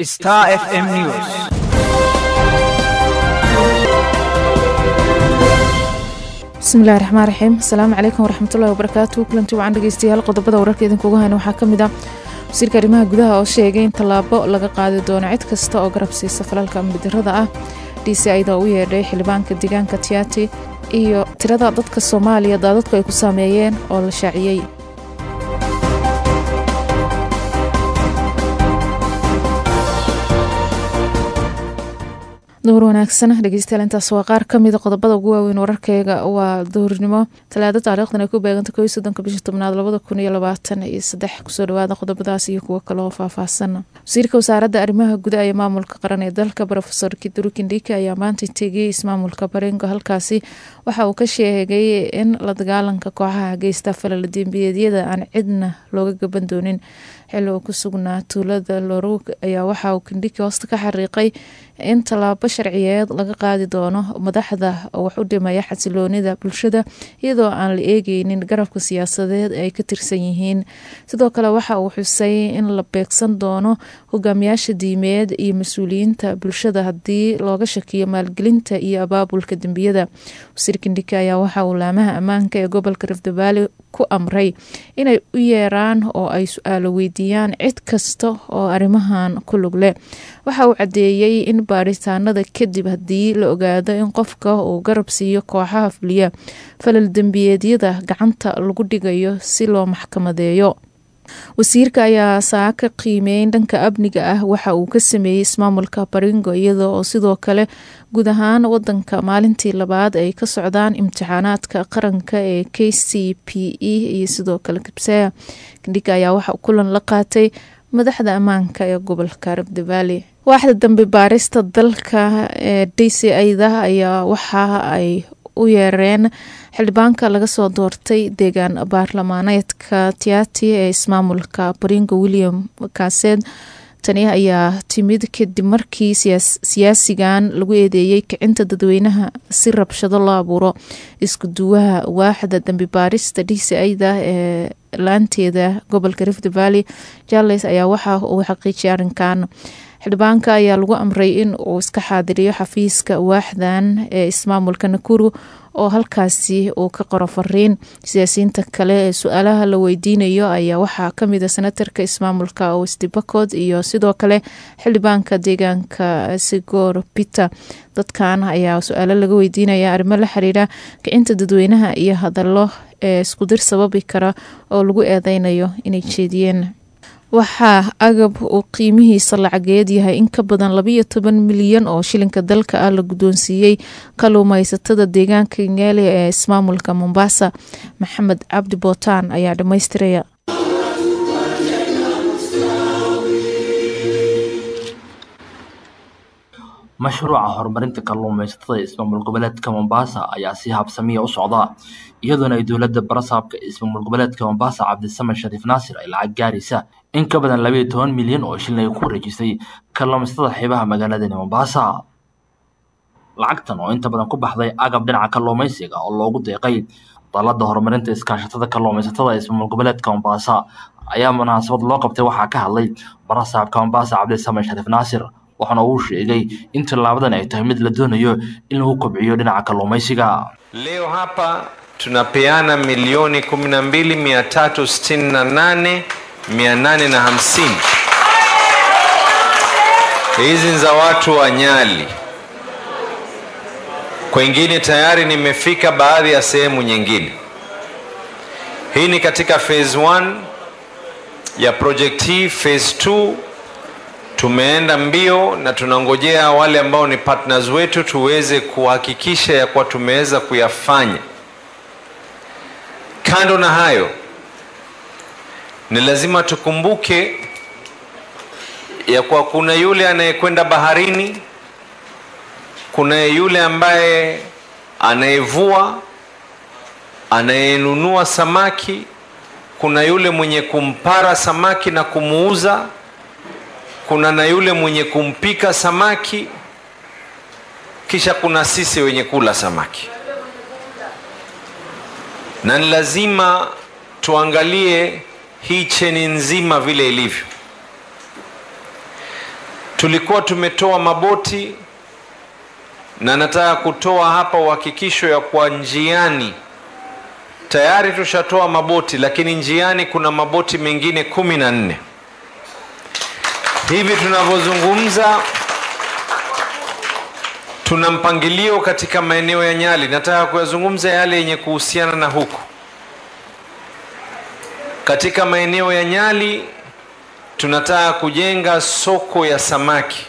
Star FM News. bismillahi raxmaan raxiim asalaamu calaykum waraxmatullahi wabarakaatu kulanti wacan dhegeystayaal qodobada wararka idinkuga hayna waxaa ka mid ah wasiirka arrimaha gudaha oo sheegay in tallaabo laga qaadi doono cid kasta oo garab siisa falalka amnidarada ah d c ida u yeedhay xildhibaanka deegaanka tiati iyo tirada dadka soomaaliya daadadku ay ku saameeyeen oo la shaaciyey duhur wanaagsan dhegeystayaal intaas waa qaar kamida qodobada ugu waaweyn wararkeyga waa duhurnimo talaado taariikhdan ay ku beeganta ko iyo soddonka bisha tobnaad labada kun iyo labaatan iyo saddex kusoo dhawaada qodobadaas iyo kuwo kale oo faahfaahsan wasiirka wasaaradda arrimaha gudaha iyo maamulka qaran ee dalka rofesor kiduru kindhika ayaa maanta tegiyey ismaamulka baringo halkaasi waxa uu ka sheegay in la dagaalanka kooxaha geysta falala dembiyeedyada aan cidna looga gaban doonin xilli uu ku sugnaa tuulada lorog ayaa waxa uu kindhiki hoosta ka xariiqay in tallaabo sharciyeed laga qaadi doono madaxda wax u dhimaya xasiloonida bulshada iyadoo aan la eegeynin garabka siyaasadeed ay ka tirsan yihiin sidoo kale waxa uu xusay in la beegsan doono hogaamiyaasha diimeed iyo mas-uuliyiinta bulshada haddii looga shakiyo maalgelinta iyo abaabulka dembiyada wasiir kindhiki ayaa waxa uu laamaha ammaanka ee gobolka rifdabaali ku amray inay u yeeraan oo ay su-aalo weydiiyaan cid kasta oo arrimahan ku lug leh waxa uu caddeeyey in baaritaanada kadib haddii la ogaado in qofka uu garab siiyo kooxaha fuliya falal dembiyeedyada gacanta lagu dhigayo si loo maxkamadeeyo wasiirka ayaa saaka qiimeyn dhanka amniga ah waxa uu ka sameeyey ismaamulka baringo iyada oo sidoo kale guud ahaan wadanka maalintii labaad ay ka socdaan imtixaanaadka qaranka ee k c p e iyo sidoo kale kabseya kindhiga ayaa waxa kulan la qaatay madaxda ammaanka ee gobolka rabdavaali waaxda dambe baarista dalka ee d c ida ayaa waxa ay u yeereen xildhibaanka laga soo doortay deegaan baarlamaaneedka tiati ee ismaamulka baringo william kaaseed tani ayaa timid kadib markii siyaasigan lagu eedeeyey kicinta dadweynaha si rabshado loo abuuro isku duwaha waaxda dambi baarista d c ida ee laanteeda gobolka rift valley jarles ayaa waxa uu xaqiijiyay arrinkan xildhibaanka ayaa lagu amray in uu iska xaadiriyo xafiiska waaxdan ee ismaamulka nakuru oo halkaasi uu ka qoro fariin siyaasiyiinta kale ee su-aalaha la weydiinayo ayaa waxaa kamid a senatarka ismaamulka westibakod iyo sidoo kale xildhibaanka deegaanka sigor peter dadkan ayaa su-aalo laga weydiinaya arrimo la xiriira kicinta dadweynaha iyo hadallo ee iskudir sababi kara oo lagu eedeynayo inay jeediyeen waxaa agab uu qiimihiisa lacageed yahay in ka badan labayo toban milyan oo shilinka dalka ah la guddoonsiiyey kaluumaysatada deegaanka ngeele ee ismaamulka mombasa maxamed cabdi bootaan ayaa dhammaystiraya mashruuca horumarinta kalluumaysatada ee ismaamul goboleedka mombasa ayaa si habsamiya u socda iyadoona ay dowladda barasaabka ee ismaamul goboleedka mombasa cabdisamed shariif naasir ay lacag gaaraysa in ka badan labayo toban milyan oo shilin ay ku wareejisay kalluumaysatada xeebaha magaaladani mombasa lacagtan oo inta badan ku baxday agab dhinaca kalluumaysiga oo loogu deeqay dalada horumarinta iskaashatada kalluumaysatada ee ismaamul goboleedka mombasa ayaa munaasabad loo qabtay waxaa ka hadlay barasaabka mombasa cabdisamed shariif naasir waxaana uu sheegay in tallaabadan ay tahay mid la doonayo in lagu kobciyo dhinaca kalluumaysiga leo hapa tunapeana milioni kumi na mbili mia tatu sitini na nane mia nane na hamsini hizi ni za watu wa Nyali. Kwengine tayari nimefika baadhi ya sehemu nyingine. Hii ni katika phase 1 ya project hii. Phase 2 tumeenda mbio na tunangojea wale ambao ni partners wetu tuweze kuhakikisha ya kuwa tumeweza kuyafanya. Kando na hayo, ni lazima tukumbuke ya kuwa kuna yule anayekwenda baharini, kuna yule ambaye anayevua, anayenunua samaki, kuna yule mwenye kumpara samaki na kumuuza kuna na yule mwenye kumpika samaki, kisha kuna sisi wenye kula samaki, na ni lazima tuangalie hii cheni nzima vile ilivyo. tulikuwa tumetoa maboti na nataka kutoa hapa uhakikisho ya kwa njiani tayari tushatoa maboti lakini njiani kuna maboti mengine kumi na nne hivi tunavyozungumza tuna mpangilio katika maeneo ya nyali nataka kuyazungumza yale yenye kuhusiana na huku katika maeneo ya nyali tunataka kujenga soko ya samaki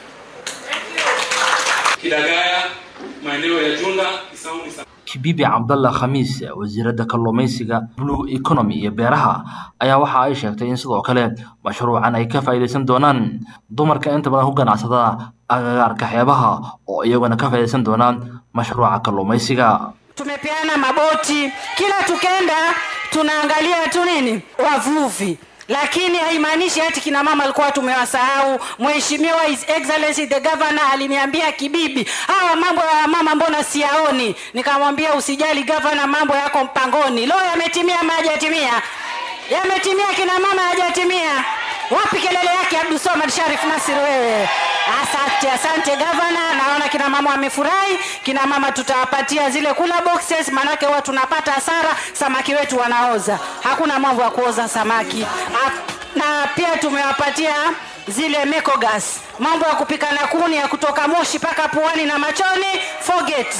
Kidagaya, maeneo ya Junda, Kisauni, Sa- kibibi cabdalla khamiis wasiiradda kalluumaysiga blue economy iyo beeraha ayaa waxa ay sheegtay in sidoo kale mashruucan ay ka faa'iidaysan doonaan dumarka inta badan ku ganacsada agagaarka xeebaha oo iyaguna ka faa'iidaysan doonaan mashruuca kalluumaysiga tumepeana maboti kila tukenda tunaangalia tu nini wavuvi lakini haimaanishi ati kina mama alikuwa tumewasahau mheshimiwa his excellency the governor aliniambia kibibi hawa mambo ya mama mbona siyaoni nikamwambia usijali governor mambo yako mpangoni lo yametimia ama hajatimia yametimia kina mama hajatimia wapi kelele yake abdusomad sharif nasir wewe asante asante gavana naona kina mama wamefurahi kina mama tutawapatia zile kula boxes manake huwa tunapata hasara samaki wetu wanaoza hakuna mambo ya kuoza samaki A- na pia tumewapatia zile mekogas mambo ya kupika na kuni ya kutoka moshi mpaka puani na machoni forget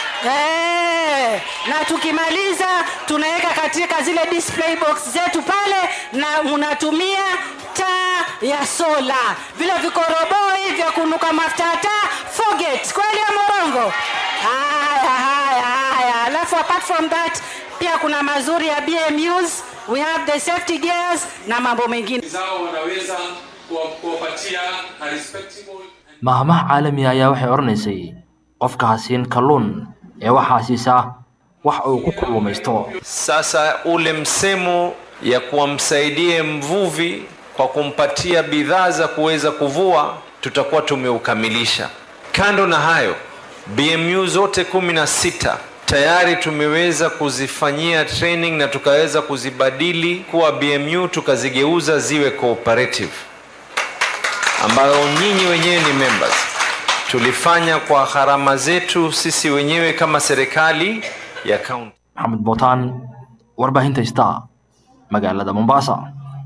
Eh, na tukimaliza tunaweka katika zile display box zetu pale na unatumia taa ya sola vile vikoroboi vya kunuka mafuta ya taa forget kweli ya morongo haya haya haya alafu apart from that pia kuna mazuri ya bmus we have the safety gears na mambo mengine zao wanaweza kuwa- kuwapatia a respectable maahmaha caalamiga ayaa waxay odhanaysay qofka ha siin kalluun ee waxaa siisaa wax uu ku kalluumaysto sasa ule msemo ya kuwamsaidie mvuvi kwa kumpatia bidhaa za kuweza kuvua tutakuwa tumeukamilisha kando na hayo bmu zote kumi na sita tayari tumeweza kuzifanyia training na tukaweza kuzibadili kuwa bmu tukazigeuza ziwe cooperative ambayo nyinyi wenyewe ni members tulifanya kwa gharama zetu sisi wenyewe kama serikali ya kaunti maxamed bootaan warbaahinta star magaalada mombasa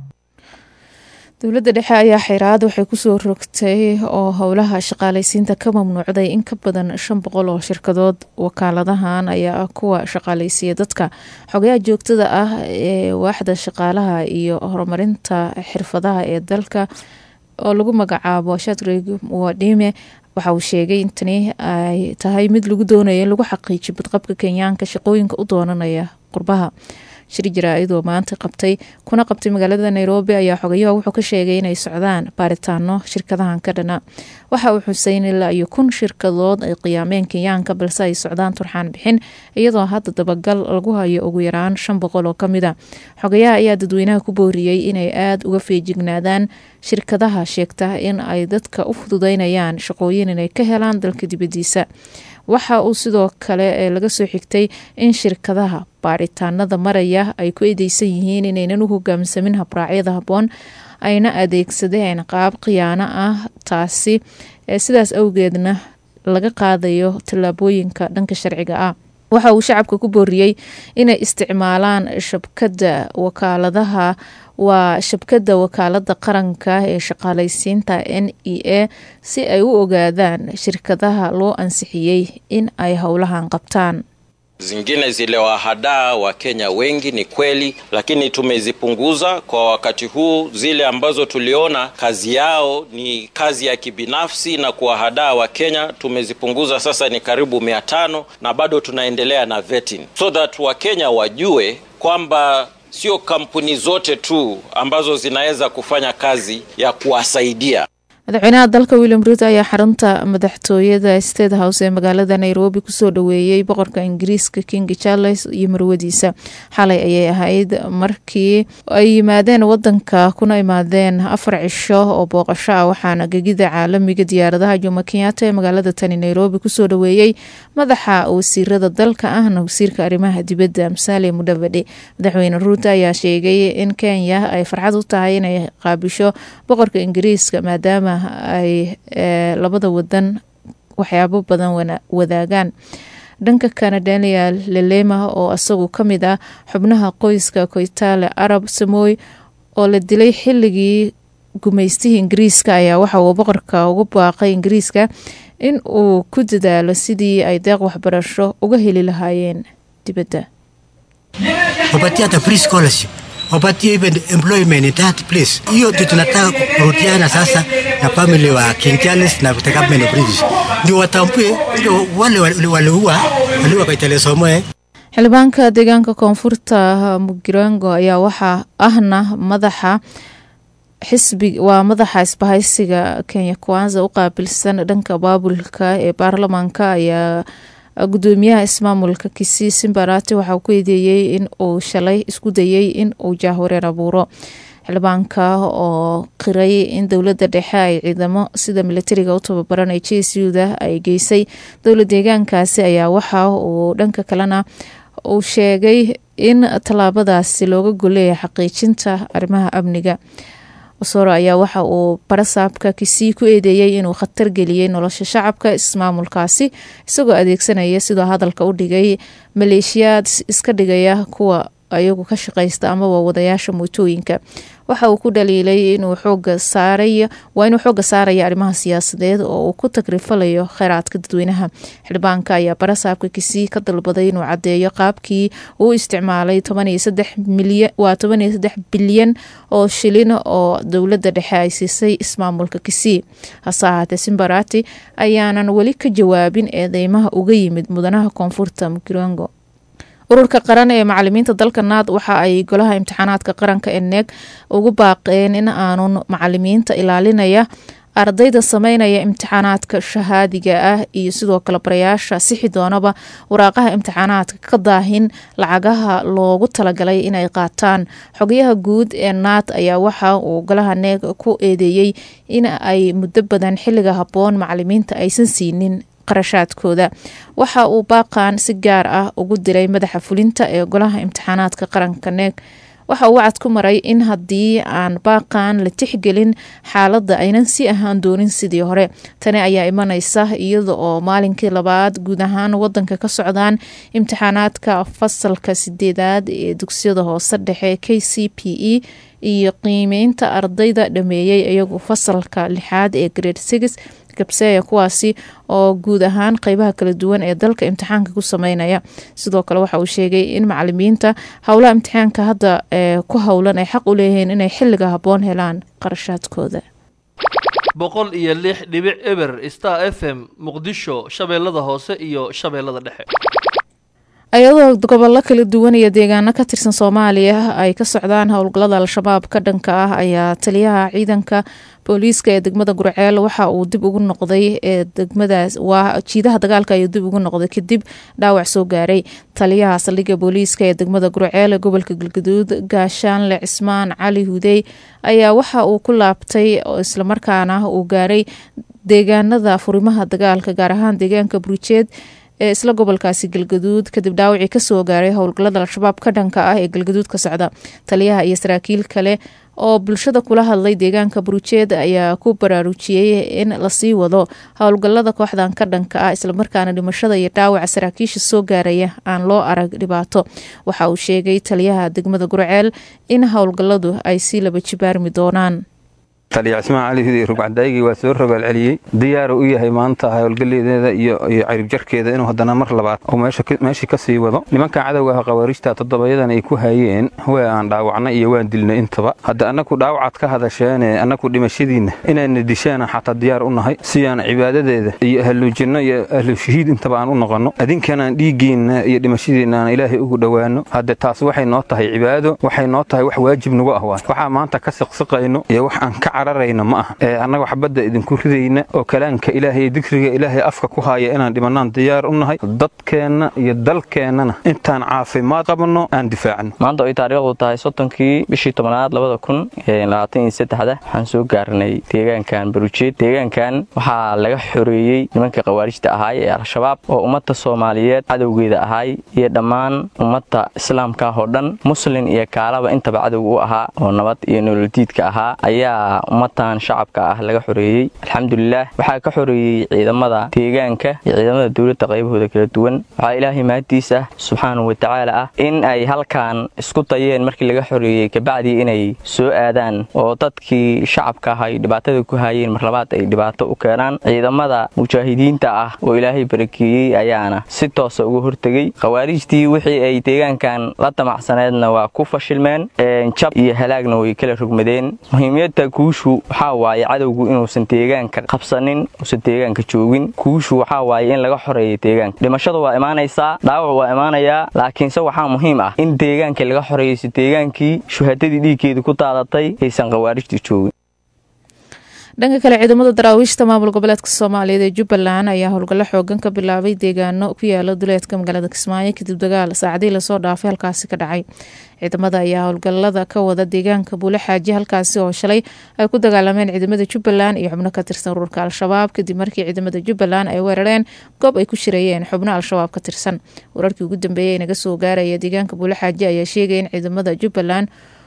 dowladda dhexe ayaa xiraad waxay kusoo rogtay oo howlaha shaqaaleysiinta ka mamnuucday in ka badan shan boqol oo shirkadood wakaaladahan ayaa ah kuwa shaqaaleysiiya dadka xogayaha joogtada ah ee waaxda shaqaalaha iyo horumarinta xirfadaha ee dalka oo lagu magacaabo shadrag wadime waxa uu sheegay in tani ay tahay mid lagu doonayo in lagu xaqiijiyo badqabka kenyaanka shaqooyinka u doonanaya qurbaha shir jaraa-idoo maanta qabtay kuna qabtay magaalada nairobi ayaa xogayaha wuxuu ka sheegay inay socdaan baaritaano shirkadahan ka dhana waxa uu xuseyn ilaa iyo kun shirkadood ay qiyaameen kenyaanka balse ay socdaan turxaan bixin iyadoo hadda dabagal lagu hayo ugu yaraan shan boqol oo kamid a xogayaha ayaa dadweynaha ku booriyey inay aada uga feejignaadaan shirkadaha sheegta in ay dadka u fududeynayaan shaqooyin inay ka helaan dalka dibadiisa waxa uu sidoo kale ee laga soo xigtay in shirkadaha baaritaanada maraya ay ku eedeysan yihiin inaynan u hogaamsamin habraacyada habboon ayna adeegsadeen qaab khiyaano ah taasi sidaas awgeedna laga qaadayo tallaabooyinka dhanka sharciga ah waxa uu shacabka ku booriyey inay isticmaalaan shabkada wakaaladaha waa shabkada wakaalada qaranka ee shaqaaleysiinta n e a si ay u ogaadaan shirkadaha loo ansixiyey in ay howlahan qabtaan zingine ziliwahadaa wakenya wengi ni kweli lakini tumezipunguza kwa wakati huu zile ambazo tuliona kazi yao ni kazi ya kibinafsi na kuwahadaa wakenya tumezipunguza sasa ni karibu mia tano na bado tunaendelea na vetting so that wakenya wajue kwamba sio kampuni zote tu ambazo zinaweza kufanya kazi ya kuwasaidia madaxweynaha dalka william ruto ayaa xarunta madaxtooyada state house ee magaalada nairobi kusoo dhaweeyey boqorka ingiriiska king charles iyo marwadiisa xalay ayay ahayd markii ay yimaadeen wadanka kuna imaadeen afar cisho oo booqasho ah waxaana gegida caalamiga diyaaradaha jomo kenyatta ee magaalada tani nairobi kusoo dhaweeyey madaxa wasiirada dalka ahna wasiirka arrimaha dibadda musaale mudhavadhe madaxweyne ruuto ayaa sheegay in kenya ay farxad u tahay inay qaabisho boqorka ingiriiska maadaama ay labada wadan waxyaabo badan wadaagaan dhanka kana daniel lelema oo isagu ka mid ah xubnaha qoyska koytaale arab samoy oo la dilay xilligii gumaystihii ingiriiska ayaa waxa uu boqorka ugu baaqay ingiriiska in uu ku dadaalo sidii ay deeq waxbarasho uga heli lahaayeen dibadda wapatie hata free scholarship wapatie even employment in that place. Hiyo ndio tunataka kurudiana sasa na family wa King Charles na the government of British, ndio watambue ndio wale waliua waliua Kaitale Somoe xildhibaanka deegaanka koonfurta mugirango ayaa waxaa ahna madaxa xisbi waa madaxa isbahaysiga kenya kwanza u qaabilsan dhanka baabulka ee baarlamaanka ayaa gudoomiyaha ismaamulka kisii simbarati waxaa ku eedeeyey in uu shalay isku dayey in uu jaahwareer abuuro xildhibaanka oo qiray in dowladda dhexe ay ciidamo sida militariga u tababaran ee j s uda ay geysay dowla deegaankaasi ayaa waxa uu dhanka kalena uu sheegay in tallaabadaasi looga goleeya xaqiijinta arrimaha amniga osoro ayaa waxa uu barasaabka kisii ku eedeeyey inuu khatar geliyey nolosha shacabka ismaamulkaasi isagoo adeegsanaya sidoo hadalka u dhigay maleeshiyaad iska dhigaya kuwa ayagu ka shaqaysta amaba wadayaasha mootooyinka waxa uu ku dhaliilay inuu xooga saaray waa inuu xooga saaraya arrimaha siyaasadeed oo uu ku tagrifalayo kheyraadka dadweynaha xildhibaanka ayaa barasaabka kisii ka dalbaday inuu caddeeyo qaabkii uu isticmaalay waa toban iyo saddex bilyan oo shilin oo dowladda dhexe ay siisay ismaamulka kisii hase ahaatee simbarati ayaanan weli ka jawaabin eedeymaha uga yimid mudanaha koonfurta mugirango ururka qaran ee macalimiinta dalka naad waxa ay golaha imtixaanaadka qaranka ee neeg ugu baaqeen in aanun macalimiinta ilaalinaya ardayda sameynaya imtixaanaadka shahaadiga ah iyo sidoo kale barayaasha sixi doonaba waraaqaha imtixaanaadka ka daahin lacagaha loogu talagalay inay qaataan xogayaha guud ee naad ayaa waxa uu golaha neeg ku eedeeyey in ay muddo badan xilliga habboon macalimiinta aysan siinin qarashaadkooda waxa uu baaqan si gaar ah ugu diray madaxa fulinta ee golaha imtixaanaadka qaranka neeg waxa uu wacad ku maray in haddii aan baaqan la tixgelin xaaladda aynan si ahaan doonin sidii hore tani ayaa imaneysa iyada oo maalinkii labaad guud ahaan wadanka ka socdaan imtixaanaadka fasalka sideedaad ee dugsiyada hoose dhexe k c p e iyo qiimeynta ardayda dhameeyey iyagu fasalka lixaad ee grade six gabseeya kuwaasi oo guud ahaan qeybaha kala duwan ee dalka imtixaanka ku sameynaya sidoo kale waxa uu sheegay in macalimiinta howlaha imtixaanka hadda ku howlan ay xaq u leeyihiin inay xilliga habboon helaan qarashaadkooda boqol iyo lix dhibic eber star f m muqdisho shabeellada hoose iyo shabeellada dhexe ayadoo gobollo kala duwan iyo deegaano ka tirsan soomaaliya ay ka socdaan howlgallada al-shabaab ka dhanka ah ayaa taliyaha ciidanka booliiska ee degmada gurceel waxa uu dib ugu noqday ee degmadaas waa jiidaha dagaalka ayuu dib ugu noqday kadib dhaawac soo gaaray taliyaha saldhigga booliiska ee degmada gurceel ee gobolka galgaduud gaashaanle cismaan cali hudey ayaa waxa uu ku laabtay islamarkaana uu gaaray deegaanada furimaha dagaalka gaar ahaan deegaanka burujeed ee isla gobolkaasi galgaduud kadib dhaawacii kasoo gaaray howlgallada al-shabaab ka dhanka ah ee galgaduud ka socda taliyaha iyo saraakiil kale oo bulshada kula hadlay deegaanka burujeed ayaa ku baraarujiyey in lasii wado howlgallada kooxdan ka dhanka ah islamarkaana dhimashada iyo dhaawaca saraakiisha soo gaaraya aan loo arag dhibaato waxa uu sheegay taliyaha degmada gurceel in howlgalladu ay sii laba jibaarmi doonaan taliya cismaan cali hudi rugcadaygii waa soo rogaal celiyey diyaaru u yahay maanta howlgaleedeeda iyo ciribjarkeeda inuu haddana mar labaad uu meeshii ka sii wado nimankan cadowga ah khawaariijta toddobayadan ay ku hayeen waa aan dhaawacnay iyo waan dilnay intaba hadda annaku dhaawacaad ka hadasheene annaku dhimashadiinna inaadna dishaana xataa diyaar u nahay si aan cibaadadeeda iyo ahluujinno iyo ahlushahiid intaba aan u noqonno adinkanaan dhiiggiinna iyo dhimashadiinna aan ilaahay ugu dhowaano hadde taas waxay noo tahay cibaado waxay noo tahay wax waajib nagu ah waay waxaa maanta ka siqsiqayno iyo wax aan ka cararayna ma aha ee annaga xabadda idinku ridayna oo kalaanka ilaahay iyo digriga ilaahay afka ku haaya inaan dhimanaan diyaar u nahay dadkeenna iyo dalkeennana intaan caafimaad qabno aan difaacno maanta ay taariikhdu tahay soddonkii bishii tobnaad labada kun labaatan iyo saddexda waxaan soo gaarnay deegaankan barujeed deegaankan waxaa laga xoreeyey nimankii khawaarijta ahaay ee al-shabaab oo ummadda soomaaliyeed cadowgeeda ahaay iyo dhammaan ummadda islaamka oo dhan muslin iyo kaalaba intaba cadow u ahaa oo nabad iyo nololdiidka ahaa ayaa ummatan shacabka ah laga xoreeyey alxamdulilah waxaa ka xoreeyey ciidamada deegaanka iyo ciidamada dowladda qaybahooda kala duwan waxaa ilaahay mahaddiis ah subxaanahu watacaala ah in ay halkan isku dayeen markii laga xoreeyey kabacdii inay soo aadaan oo dadkii shacabka ah ay dhibaatada ku haayeen mar labaad ay dhibaato u keenaan ciidamada mujaahidiinta ah oo ilaahay barakeeyey ayaana si toosa uga hortegey khawaarijtii wixii ay deegaankan la damacsaneedna waa ku fashilmeen jab iyo halaagna way kala rogmadeen muhiimiyadda guushu waxaa waaye cadowgu inuusan deegaanka qabsanin uusan deegaanka joogin guushu waxaa waaye in laga xoreeyo deegaanka dhimashadu waa imaanaysaa dhaawac waa imaanayaa laakiinse waxaa muhiim ah in deegaankii laga xoreeyo si deegaankii shuhadadii dhiiggeedu ku daadatay aysan khawaarijtu joogin dhanka kale ciidamada daraawiishta maamul goboleedka soomaaliyeed ee jubbaland ayaa howlgallo xoogan ka bilaabay deegaano ku yaala duleedka magaalada kismaayo kadib dagaal saacadii lasoo dhaafay halkaasi ka dhacay ciidamada ayaa howlgalada ka wada deegaanka buule xaaji halkaasi oo shalay ay ku dagaalameen ciidamada jubbaland iyo xubno ka tirsan ururka al-shabaab kadib markii ciidamada jubbaland ay weerareen goob ay ku shirayeen xubno al-shabaab ka tirsan wararkii ugu dambeeyey naga soo gaaraya deegaanka buule xaaji ayaa sheegaya in ciidamada jubbaland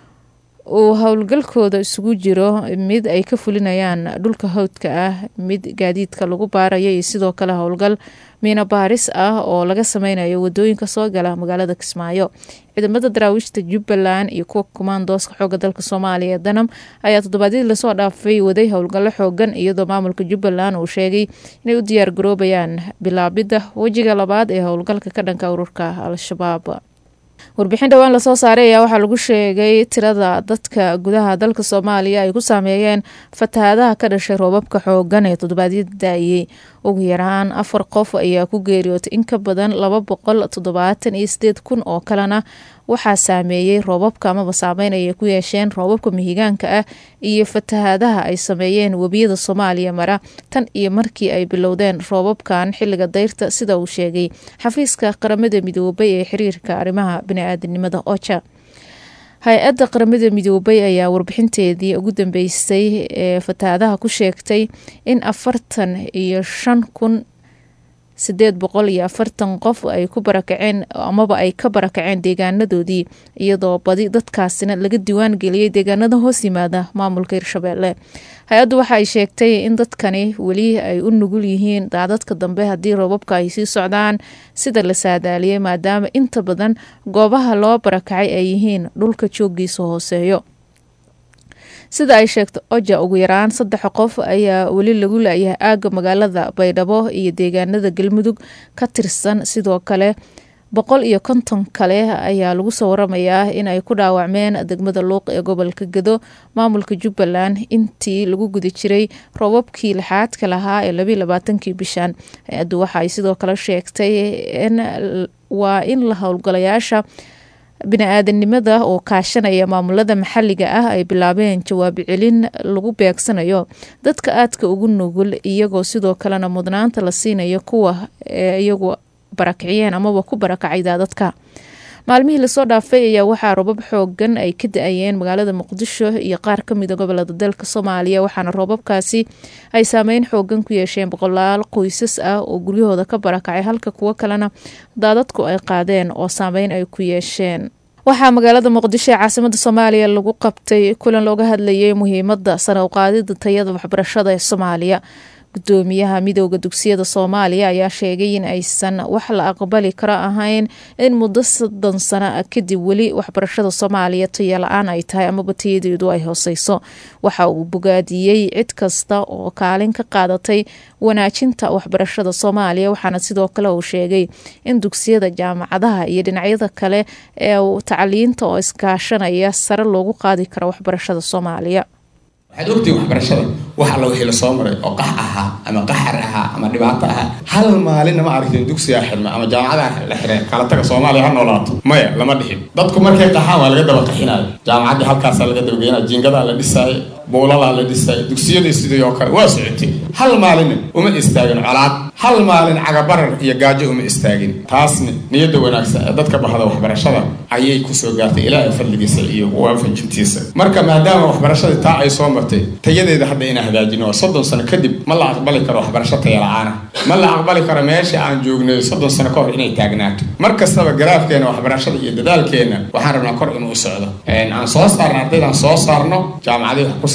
uu howlgalkooda isugu jiro mid ay ka fulinayaan dhulka hawdka ah mid gaadiidka lagu baarayo iyo sidoo kale howlgal miina baaris ah oo laga sameynayo wadooyinka soo gala magaalada kismaayo ciidamada daraawiishta jubbaland iyo kuwa kumaandooska xooga dalka soomaaliya ee danam ayaa toddobaadyadii lasoo dhaafay waday howlgallo xoogan iyadoo maamulka jubbaland uu sheegay inay u diyaar garoobayaan bilaabidda wejiga labaad ee howlgalka ka dhanka ururka al-shabaab warbixin dhowaan lasoo saaray ayaa waxaa lagu sheegay tirada dadka gudaha dalka soomaaliya ay ku saameeyeen fatahaadaha ka dhashay roobabka xoogan ee toddobaadyada da-ayey ugu yaraan afar qof ayaa ku geeriyootay in ka badan laba boqol toddobaatan iyo sideed kun oo kalena waxaa saameeyey roobabka amaba saameyn ayay ku yeesheen roobabka mihigaanka ah iyo fatahaadaha ay sameeyeen webiyada soomaaliya mara tan iyo markii ay bilowdeen roobabkan xiliga dayrta sida uu sheegay xafiiska qaramada midoobay ee xiriirka arrimaha bani-aadanimada oja hay-adda qaramada midoobay ayaa warbixinteedii ugu dambeysay ee fatahaadaha ku sheegtay in afartan iyo shan kun sideed boqol iyo afartan qof ay ku barakaceen amaba ay ka barakaceen deegaanadoodii iyadoo badi dadkaasina laga diiwaan geliyey deegaanada hoos yimaada maamulka hirshabeelle hay-addu waxa ay sheegtay in dadkani weli ay u nugul yihiin daadadka dambe haddii roobabka ay sii socdaan sida la saadaaliyey maadaama inta badan goobaha loo barakacay ay yihiin dhulka joogiisa hooseeyo sida ay sheegto oja ugu yaraan saddex qof ayaa weli lagu laayahay aaga magaalada baydhabo iyo deegaanada galmudug ka tirsan sidoo kale boqol iyo konton kale ayaa lagu soo waramayaa in ay ku dhaawacmeen degmada luuq ee gobolka gedo maamulka jubbaland intii lagu guda jiray roobabkii lixaadka lahaa ee labiiy labaatankii bishan hay-addu waxa ay sidoo kale sheegtay in waa in la howlgalayaasha bini-aadanimada oo kaashanaya maamulada maxaliga ah ay bilaabeen jawaab celin lagu beegsanayo dadka aadka ugu nugul iyagoo sidoo kalena mudnaanta la siinayo kuwa ee iyagu barakiciyeen amaba ku barakacay daadadka maalmihii lasoo dhaafay ayaa waxaa roobab xoogan ay ka da-ayeen magaalada muqdisho iyo qaar kamida gobolada dalka soomaaliya waxaana roobabkaasi ay saameyn xoogan ku yeesheen boqolaal qoysas ah oo guryahooda ka barakacay halka kuwo kalena daadadku ay qaadeen oo saameyn ay ku yeesheen waxaa magaalada muqdisho ee caasimada soomaaliya lagu qabtay kulan looga hadlayay muhiimada sare uqaadida tayada waxbarashada ee soomaaliya gudoomiyaha midooda dugsiyada soomaaliya ayaa sheegay in aysan wax la aqbali karo ahayn in muddo soddon sano ah kadib weli waxbarashada soomaaliya taya la-aan ay tahay amaba tayadeedu ay hooseyso waxa uu bogaadiyey cid kasta oo kaalin ka qaadatay wanaajinta waxbarashada soomaaliya waxaana sidoo kale uu sheegay in dugsiyada jaamacadaha iyo dhinacyada kale ee tacliinta oo iskaashanaya sare loogu qaadi karo waxbarashada soomaaliya waxaad ogtihiin waxbarashada wax alla wixii lasoo maray oo qax ahaa ama qaxar ahaa ama dhibaato ahaa hal maalinna ma aragtiin dugsigaa xirma ama jaamacadaa la xireen kala taga soomaaliya ha noolaato maya lama dhixin dadku markay qaxaan waa laga daba qaxinayo jaamacaddii halkaasaa laga dabageynaya jiingadaa la dhisaayo buulalaa la dhisaayo dugsiyadii sidii oo kale waa socotay hal maalinna uma istaagin colaad hal maalin cagabarar iyo gaajo uma istaagin taasna niyadda wanaagsan ee dadka bahda waxbarashada ayay kusoo gaartay ilaahay fadligiisa iyo waafajintiisa marka maadaama waxbarashadii taa ay soo martay tayadeeda hadda inaan hagaajino oo soddon sano kadib ma la aqbali karo waxbarasho taya la-aana ma la aqbali karo meesha aan joognay soddon sano ka hor inay taagnaato mar kastaba garaafkeena waxbarashada iyo dadaalkeena waxaan rabnaa kor inuu u socdo aan soo saarno ardaydaan soo saarno jaamacadii wax kusii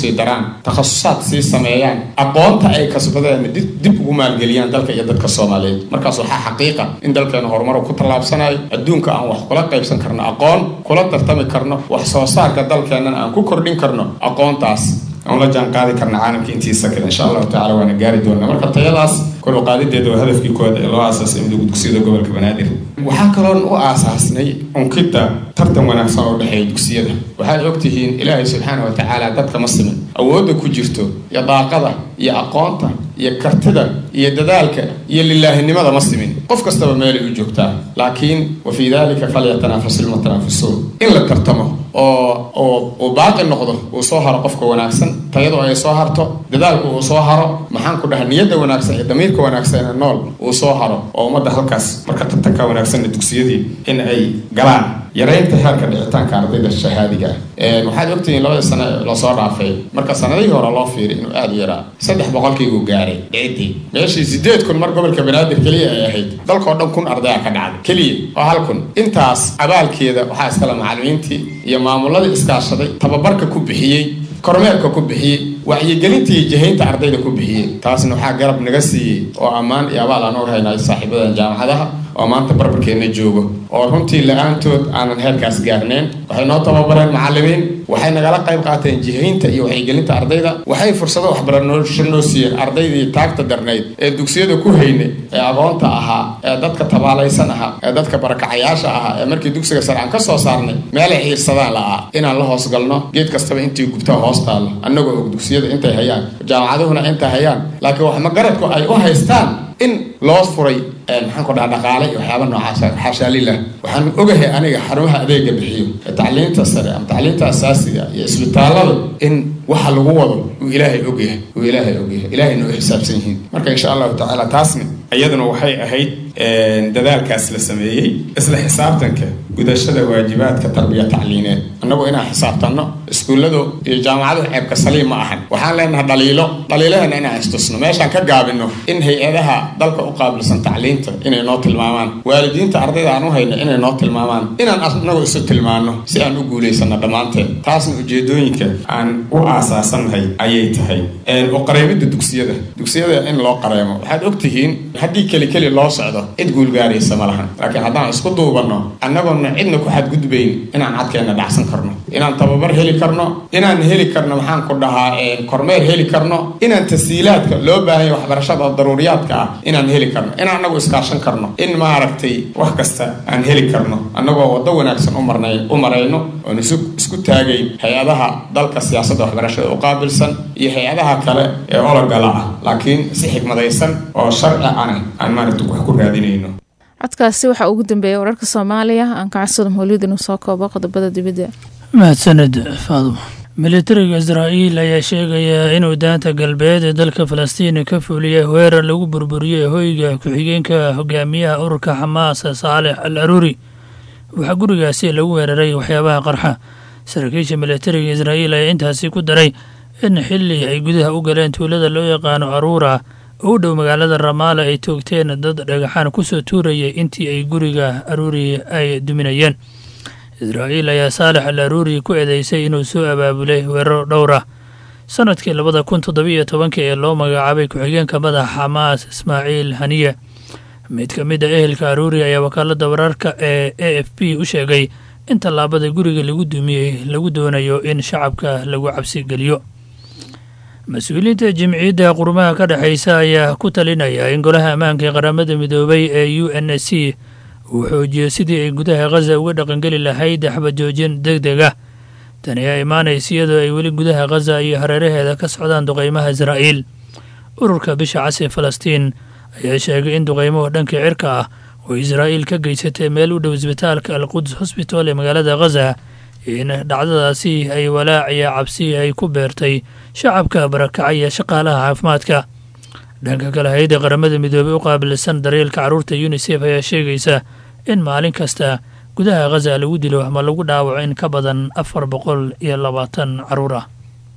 sii daraan takhasusaad sii sameeyaan aqoonta ay kasbadeen dib ugu maalgeliyaan dalka iyo dadka soomaaliyeed markaas waxaa xaqiiqa in dalkeena horumar ku tallaabsanayo adduunka aan wax kula qaybsan karno aqoon kula tartami karno wax soo saarka dalkeenana aan ku kordhin karno aqoontaas aan la jaan qaadi karna caalamka intiisa kale insha allahu tacala waana gaari doonaa marka tayadaas kor u qaadideeda waa hadafkii koowaad ee loo aasaasay midowga dugsiyada gobolka banaadir waxaa kaloon u aasaasnay unkidda tartan wanaagsan oo dhexeeya dugsiyada waxaad ogtihiin ilaahay subxaana wa tacaala dadka ma simin awoodda ku jirto iyo daaqada iyo aqoonta iyo kartida iyo dadaalka iyo lilaahinimada ma simin qof kastaba meelay u joogtaa laakiin wa fii dalika falyatanaafasu lmutanaafisuun in la tartamo oo oo uu baaqi noqdo uu soo haro qofka wanaagsan tayadu ay soo harto dadaalku uu soo haro maxaan ku dhaha niyadda wanaagsan iyo damiirka wanaagsan ee nool uu soo haro oo ummadda halkaas marka tartanka wanaagsanna dugsiyadii in ay galaan yaraynta heerka dhicitaanka ardayda shahaadiga ah waxaad ogtihiin labadii sano lasoo dhaafay marka sanadihii hore loo fiiriy inuu aada u yaraa saddex boqolkiibuu gaaray dhicidii meeshii sideed kun mar gobolka banaadir keliya ay ahayd dalkao dhan kun ardaya ka dhacday keliya oo hal kun intaas abaalkeeda waxaa iskale macallimiintii iyo maamuladii iskaashaday tababarka ku bixiyey kormeerka ku bixiyey wacyigelinta iyo jihaynta ardayda ku bixiyey taasna waxaa garab naga siiyey oo ammaan iyo abaal aan u haynayo saaxiibadan jaamacadaha oo maanta barbarkeenna joogo oo runtii la-aantood aanan heerkaas gaarneen waxay noo tababareen macallimiin waxay nagala qayb qaateen jihaynta iyo wacyigelinta ardayda waxay fursado waxbarasho noo siiyeen ardaydii taagta darnayd ee dugsiyada ku hayne ee aqoonta ahaa ee dadka tabaalaysan ahaa ee dadka barakacayaasha ahaa ee markii dugsiga sare aan ka soo saarnay meelay ciirsadaan la'aa inaan la hoos galno geed kastaba intii gubtaa hoos taalla annagoo og dugsiyada intay hayaan jaamacaduhuna intay hayaan laakiin wax magaradku ay u haystaan in loo furay maxaan ku dhaha dhaqaale iyo waxyaaba noocaas xaashaa lilah waxaan ogahay aniga xarumaha adeega bixiyo ee tacliinta sare ama tacliinta asaasiga iyo isbitaallada in waxa lagu wado uu ilaahay ogyahay uu ilaahay ogyahay ilaahayna u xisaabsan yihiin marka insha allahu tacaala taasna iyaduna waxay ahayd dadaalkaas la sameeyey isla xisaabtanka gudashada waajibaadka tarbiya tacliineed annagu inaan xisaabtanno iskuulladu iyo jaamacaduhu ceebka saliim ma ahan waxaan leenahay dhaliilo dhaliilahana inaan istusno meeshaan ka gaabino in hay-adaha dalka u qaabilsan tacliinta inay noo tilmaamaan waalidiinta ardayda aan u hayno inay noo tilmaamaan inaan annagu isu tilmaano si aan u guulaysano dhammaanteen taasna ujeedooyinka aan u aasaasannahay ayay tahay u qareemidda dugsiyada dugsiyada in loo qareemo waxaad ogtihiin haddii keli keli loo socdo cid guulgaaraysa ma lahan laakiin haddaan isku duubanno annagoona cidna ku xadgudbayn inaan cadkeenna dhacsan karno inaan tababar heli karno inaan heli karno maxaan ku dhahaa kormeer heli karno inaan tasiilaadka loo baahanya waxbarashada daruuriyaadka ah inaan heli karno inaan annagu iskaashan karno in maaragtay wax kasta aan heli karno annagoo waddo wanaagsan umarnay u marayno oon isu isku taagayn hay-adaha dalka siyaasadda waxbarashada u qaabilsan iyo hay-adaha kale ee ologala ah laakiin si xigmadaysan oo sharci ana aan maaragta wax ku raadinayno codkaasi waxaa ugu dambeeyay wararka soomaaliya aan ka codsado mawlid inuu soo koobo qodobada dibadda mahadsaned faaduma militariga israa'iil ayaa sheegaya inuu daanta galbeed ee dalka falastiin ka fuuliyay weerar lagu burburiyey hoyga ku-xigeenka hogaamiyaha ururka xamaas saalex al aruuri waxaa gurigaasi lagu weeraray waxyaabaha qarxa saraakiisha militariga israa'iil ayaa intaasi ku daray in xili ay gudaha u galeen tuulada loo yaqaano aruura oo u dhow magaalada ramaala ay toogteen dad dhagaxaan kusoo tuurayay intii ay guriga aruuri ay duminayeen israa'iil ayaa saalex al aruuri ku eedeysay inuu soo abaabulay weeraro dhowr ah sanadkii labada kun toddobiiyo tobanka ee loo magacaabay ku-xigeenka madaxa xamaas ismaaciil haniye mid ka mid a ehelka aruuri ayaa wakaalada wararka ee a f b u sheegay in tallaabada guriga lagu dumiyey lagu doonayo in shacabka lagu cabsi geliyo mas-uuliyiinta jimciyadda qurumaha ka dhexaysa ayaa ku talinaya in golaha ammaanka ee qaramada midoobay ee u n s c uu xoojiyo sidii ay gudaha khaza uga dhaqangeli lahayd xabajoojin deg deg ah tani ayaa imaanaysa iyadoo ay weli gudaha khaza iyo hareeraheeda ka socdaan duqeymaha israa'iil ururka bisha cas ee falastiin ayaa sheegay in duqeymuhu dhanka cirka ah oo israa'iil ka geysatay meel u dhow isbitaalka alquds hosbital ee magaalada khaza in dhacdadaasi ay walaac iyo cabsi ay ku beertay shacabka barakacaya shaqaalaha caafimaadka dhanka kale hay-adda qaramada midoobey u qaabilsan daryeelka carruurta yunisef ayaa sheegaysa in maalin kasta gudaha khaza lagu dilo ama lagu dhaawaco in ka badan afar boqol iyo labaatan carruur ah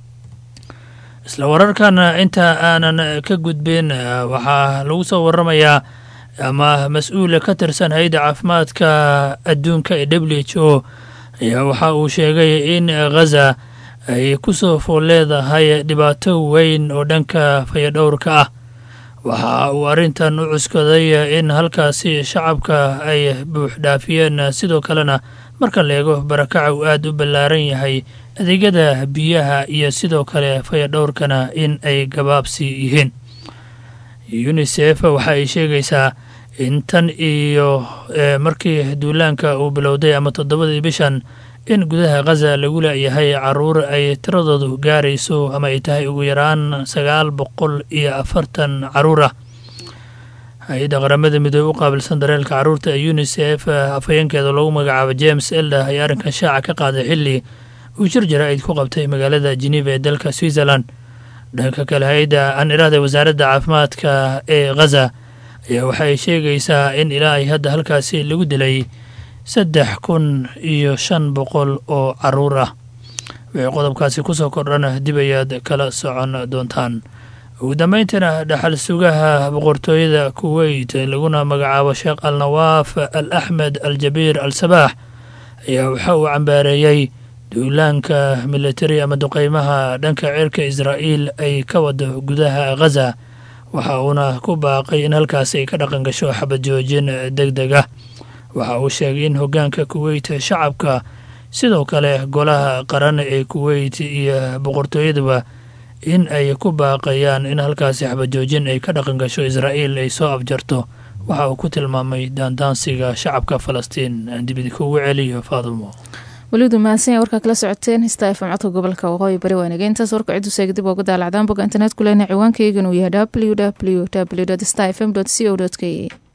isla wararkan inta aanan ka gudbin waxaa lagu soo waramayaa ama mas-uul ka tirsan hay-adda caafimaadka adduunka ee w h o ayaa waxa uu sheegay in khaza ay ku soo fool leedahay dhibaato weyn oo dhanka fayadhowrka ah waxa uu arrintan u cuskaday in halkaasi shacabka ay buuxdhaafiyeen sidoo kalena marka la eego barakaca uu aada u ballaaran yahay adeegyada biyaha iyo sidoo kale fayadhowrkana in ay gabaabsi yihiin unisef waxa ay sheegaysaa in tan iyo markii duulaanka uu bilowday ama toddobadii bishan in gudaha khaza lagu leeyahay caruur ay tiradoodu gaarayso ama ay tahay ugu yaraan sagaal boqol iyo afartan caruur ah hay-adda qaramada midoobe u qaabilsan dareelka caruurta ee unisef afhayeenkeeda lagu magacaabo james elda ayaa arrinkan shaaca ka qaaday xilli uu jir jaraa'id ku qabtay magaalada geneva ee dalka switzerland dhanka kale hay-adda aan iraahda wasaaradda caafimaadka ee khaza ayaa waxay sheegaysaa in ilaa ay hadda halkaasi lagu dilay saddex kun iyo shan boqol oo caruur ah wixii qodobkaasi kusoo kordhana dib ayaad kala socon doontaan ugu dambeyntiina dhaxal sugaha boqortooyada kuweyt laguna magacaabo sheekh al nawaaf al axmed al jabiir al sabaax ayaa waxa uu cambaareeyey duulaanka militari ama duqeymaha dhanka cirka israa'iil ay ka wado gudaha khaza waxa uuna ku baaqay in halkaasi ay ka dhaqan gasho xabad joojin deg deg ah waxa uu sheegay in hoggaanka kuweyt shacabka sidoo kale golaha qaran ee kuweyt iyo boqortooyaduba in ay ku baaqayaan in halkaasi xabajoojin ay ka dhaqan gasho israa'iil ay soo afjarto waxa uu ku tilmaamay daandaansiga shacabka falastiin aan dibidi kugu celiyo faadumo welidu mahadsan warkaa kala socoteen hista fm codka gobolka waqooyi bari waanage intaas warka ciddu seega dib ooga daalacdaan bogga internet ku lehna ciwaankayganu yahay w w w star fm co k